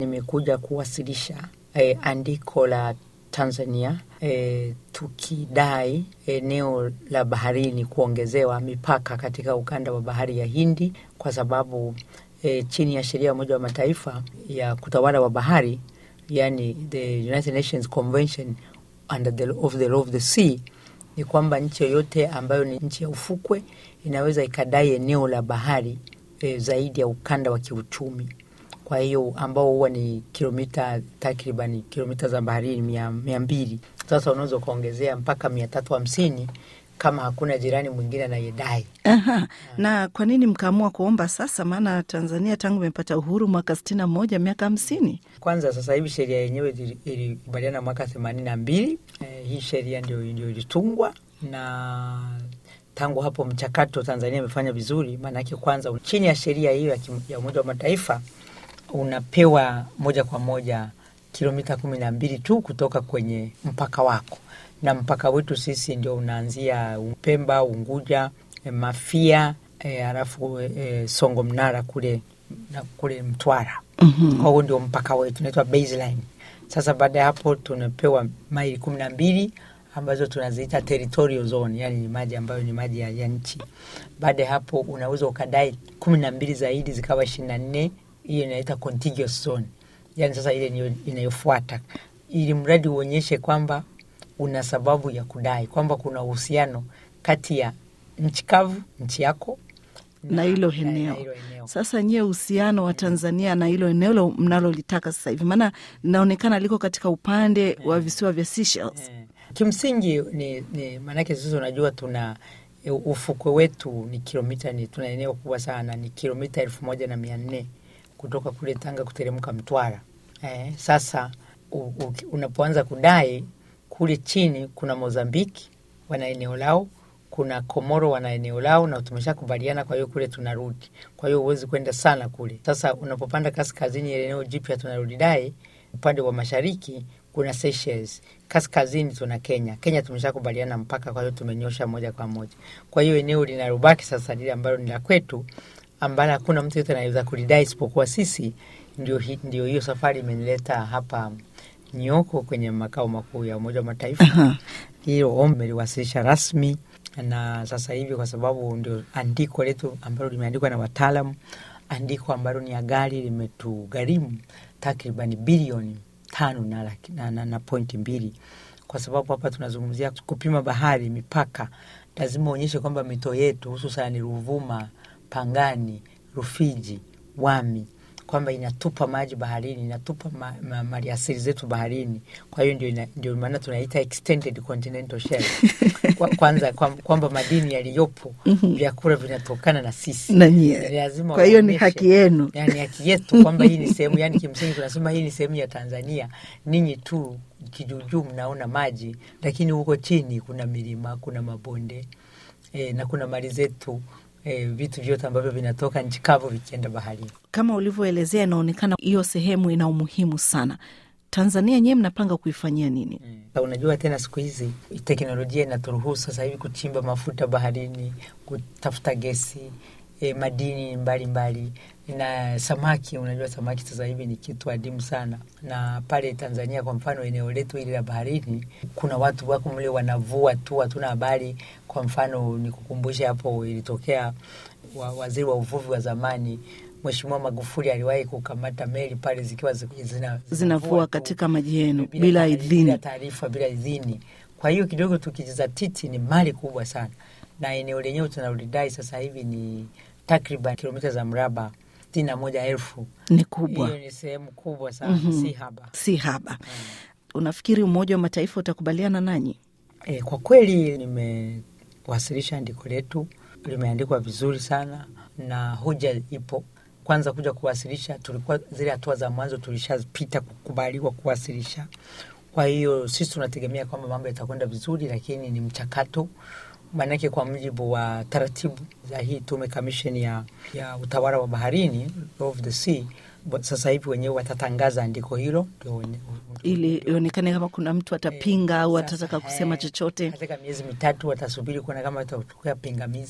nimekuja kuwasilisha eh, andiko la Tanzania eh, tukidai eneo la baharini kuongezewa mipaka katika ukanda wa bahari ya Hindi kwa sababu eh, chini ya sheria ya Umoja wa Mataifa ya kutawala wa bahari, yani the United Nations Convention under the, of the law of the sea ni kwamba nchi yoyote ambayo ni nchi ya ufukwe inaweza ikadai eneo la bahari e, zaidi ya ukanda wa kiuchumi. Kwa hiyo ambao huwa ni kilomita takriban kilomita za baharini mia, mia mbili. Sasa unaweza ukaongezea mpaka mia tatu hamsini kama hakuna jirani mwingine anayedai. Aha. Na kwa nini mkaamua kuomba sasa? Maana Tanzania tangu imepata uhuru mwaka sitini na moja miaka hamsini. Kwanza sasa hivi sheria yenyewe ili- ilikubaliana mwaka themanini na mbili. Eh, hii sheria ndio ndio ilitungwa na tangu hapo mchakato Tanzania imefanya vizuri. Maanake kwanza chini ya sheria hiyo ya kim- ya Umoja wa Mataifa unapewa moja kwa moja kilomita kumi na mbili tu kutoka kwenye mpaka wako, na mpaka wetu sisi ndio unaanzia Pemba, Unguja, eh, Mafia eh, halafu eh, Songo Mnara kule na kule Mtwara. Huo ndio mpaka wetu unaitwa baseline. Sasa baada ya hapo tunapewa maili kumi na mbili ambazo tunaziita territorial zone, yani ni maji ambayo ni maji ya, ya nchi. Baada ya hapo unaweza ukadai kumi na mbili zaidi zikawa ishirini na nne hiyo inaita contiguous zone, yani sasa ile niyo inayofuata, ili mradi uonyeshe kwamba una sababu ya kudai kwamba kuna uhusiano kati ya nchi kavu, nchi yako na hilo na eneo. hilo eneo. Sasa nyie, uhusiano wa Tanzania na hilo eneo lo- mnalolitaka sasa hivi, maana linaonekana liko katika upande wa visiwa vya Seychelles. Eh, Kimsingi ni, ni maanake sisi unajua tuna e, ufukwe wetu ni kilomita ni tuna eneo kubwa sana ni kilomita elfu moja na mia nne kutoka kule Tanga kuteremka Mtwara. Eh, sasa u, u, unapoanza kudai kule chini kuna Mozambiki wana eneo lao, kuna Komoro wana eneo lao, na tumeshakubaliana. Kwa hiyo kule tunarudi, kwa hiyo huwezi kwenda sana kule. Sasa unapopanda kaskazini, ile eneo jipya tunarudi dai, upande wa mashariki kuna Seychelles, kaskazini tuna Kenya. Kenya tumeshakubaliana mpaka, kwa hiyo tumenyosha moja kwa moja. Kwa hiyo eneo linalobaki sasa lile ambalo ni la kwetu, ambalo hakuna mtu yote anaweza kulidai isipokuwa sisi, ndio hi- ndio hiyo safari imenileta hapa Nyoko kwenye makao makuu ya Umoja wa Mataifa. Hilo ombi meliwasilisha rasmi, na sasa hivi kwa sababu ndio andiko letu ambalo limeandikwa na wataalam, andiko ambalo ni ya gari limetugharimu takriban bilioni tano na, laki- na, na, na pointi mbili kwa sababu hapa tunazungumzia kupima bahari, mipaka. Lazima uonyeshe kwamba mito yetu hususani Ruvuma, Pangani, Rufiji, Wami kwamba inatupa maji baharini, inatupa ma, ma, maliasili zetu baharini. Kwa hiyo ndio, ina- ndio maana tunaita extended continental shelf. Kwa, kwanza kwa- kwamba madini yaliyopo vyakula vinatokana na sisi Na nyie. Lazima Kwa hiyo ni waonyeshe. haki yenu. Yani haki yetu kwamba hii ni sehemu, yani kimsingi tunasema hii ni sehemu ya Tanzania. Ninyi tu kijuujuu mnaona maji, lakini huko chini kuna milima, kuna mabonde e, na kuna mali zetu e, vitu vyote ambavyo vinatoka nchi kavu vikienda baharini. Kama ulivyoelezea, inaonekana hiyo sehemu ina umuhimu sana. Tanzania nyewe mnapanga kuifanyia nini? Na unajua tena siku hizi teknolojia inaturuhusu sasa hivi kuchimba mafuta baharini, kutafuta gesi e, madini mbalimbali mbali. na samaki. Unajua samaki sasa hivi ni kitu adimu sana, na pale Tanzania kwa mfano, eneo letu hili la baharini, kuna watu wako mle wanavua tu, hatuna habari. Kwa mfano nikukumbushe hapo, ilitokea wa, waziri wa uvuvi wa zamani Mheshimiwa Magufuli aliwahi kukamata meli pale zikiwa zi- zina, Zinavua tu katika maji yenu bila bila taarifa- idhini. bila taarifa bila idhini. Kwa hiyo kidogo tukijizatiti, ni mali kubwa sana, na eneo lenyewe tunalodai sasa hivi ni takriban kilomita za mraba sitini na moja elfu. Ni kubwa, Hiyo ni sehemu kubwa sana, si haba. si haba. Unafikiri Umoja wa Mataifa utakubaliana nanyi? E, kwa kweli nimewasilisha andiko letu, limeandikwa vizuri sana na hoja ipo. Kwanza kuja kuwasilisha, tulikuwa zile hatua za mwanzo tulishapita kukubaliwa kuwasilisha. Kwa hiyo sisi tunategemea kwamba mambo yatakwenda vizuri, lakini ni mchakato maanake, kwa mujibu wa taratibu za hii tume kamisheni ya, ya utawala wa baharini Law of the Sea, sasa hivi wenyewe watatangaza andiko hilo ndio wenye- ili ionekane kama kuna mtu atapinga au sasa, atataka kusema eh, chochote. Katika miezi mitatu watasubiri kuona kama watatokea pingamizi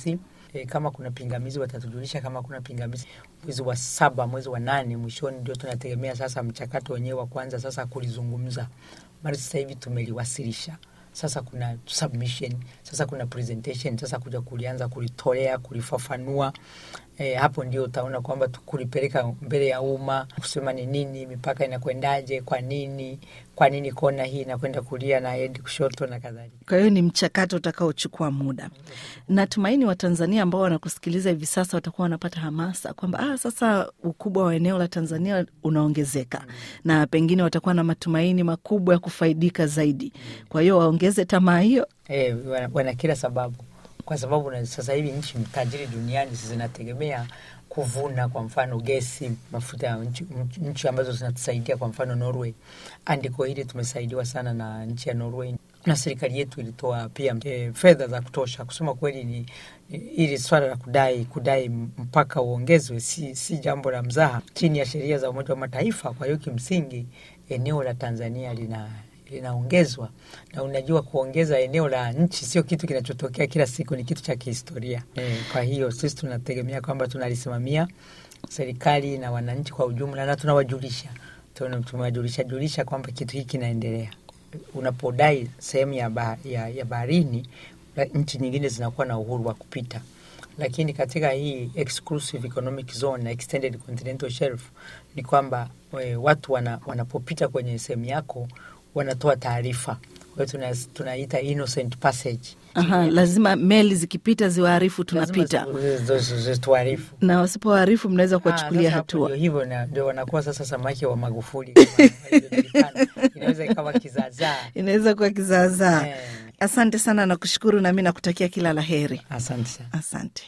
E, kama kuna pingamizi watatujulisha. Kama kuna pingamizi, mwezi wa saba, mwezi wa nane mwishoni, ndio tunategemea sasa mchakato wenyewe wa kwanza sasa kulizungumza. Mara sasa hivi tumeliwasilisha sasa kuna submission, sasa kuna presentation, sasa kuja kulianza kulitolea, kulifafanua. E, hapo ndio utaona kwamba kulipeleka mbele ya umma, kusema ni nini, mipaka inakwendaje, kwa nini, kwa nini kona hii inakwenda kulia na endi kushoto na kadhalika. Kwa hiyo ni mchakato utakaochukua muda. Natumaini Watanzania ambao wanakusikiliza hivi sasa watakuwa wanapata hamasa kwamba ah, sasa ukubwa wa eneo la Tanzania unaongezeka mm. na pengine watakuwa na matumaini makubwa ya kufaidika zaidi. Kwa hiyo waongeze tamaa hiyo. E, wana, wana kila sababu kwa sababu na sasa hivi nchi tajiri duniani zinategemea kuvuna kwa mfano gesi, mafuta ya nchi, nchi ambazo zinatusaidia kwa mfano Norway. Andiko hili tumesaidiwa sana na nchi ya Norway na serikali yetu ilitoa pia e, fedha za kutosha. Kusema kweli, ni ili swala la kudai kudai mpaka uongezwe si, si jambo la mzaha chini ya sheria za Umoja wa Mataifa. Kwa hiyo kimsingi eneo la Tanzania lina linaongezwa na unajua, kuongeza eneo la nchi sio kitu kinachotokea kila siku, ni kitu cha kihistoria e. Kwa hiyo sisi tunategemea kwamba tunalisimamia serikali na wananchi kwa ujumla, na tunawajulisha tumewajulisha julisha kwamba kitu hiki kinaendelea. Unapodai sehemu ya, ba, ya, ya baharini, nchi nyingine zinakuwa na uhuru wa kupita, lakini katika hii exclusive economic zone na extended continental shelf ni kwamba we, watu wana, wanapopita kwenye sehemu yako wanatoa taarifa. Kwa hiyo tunaita innocent passage. Aha, lazima meli zikipita ziwaarifu tunapita, tuarifu, na wasipowaarifu mnaweza kuwachukulia hatua. Hivyo ndio wanakuwa sasa samaki wa Magufuli inaweza ikawa kizaazaa, inaweza kuwa kizaazaa. Asante sana, nakushukuru nami nakutakia kila la heri. Asante sana. Asante.